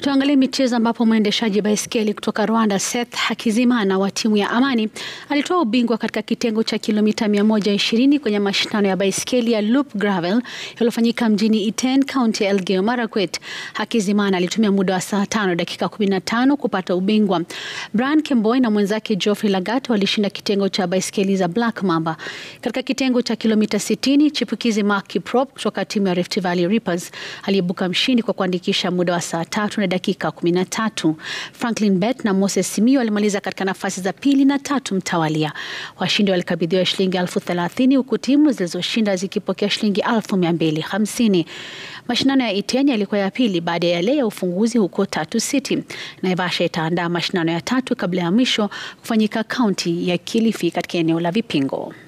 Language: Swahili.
Tuangalie michezo ambapo mwendeshaji baiskeli kutoka Rwanda Seth Hakizimana wa timu ya Amani alitoa ubingwa katika kitengo cha kilomita 120 kwenye mashindano ya baiskeli ya Loop Gravel yaliyofanyika mjini Iten, kaunti ya Elgeyo Marakwet. Hakizimana alitumia muda wa saa tano dakika 15 kupata ubingwa. Brian Kemboi na mwenzake Geoffrey Lagat walishinda kitengo cha baiskeli za Black Mamba. Katika kitengo cha kilomita 60, chipukizi Mark Kiprop kutoka timu ya Rift Valley Reapers aliibuka mshindi kwa kuandikisha muda wa saa tatu na dakika 13. Franklin Bet na Moses Simio walimaliza katika nafasi za pili na tatu mtawalia. Washindi walikabidhiwa shilingi elfu thelathini huku timu zilizoshinda zikipokea shilingi elfu mia mbili hamsini. Mashindano ya Iten yalikuwa ya pili baada ya yale ya ufunguzi huko Tatu City. Naivasha itaandaa mashindano ya tatu kabla ya mwisho kufanyika kaunti ya Kilifi katika eneo la Vipingo.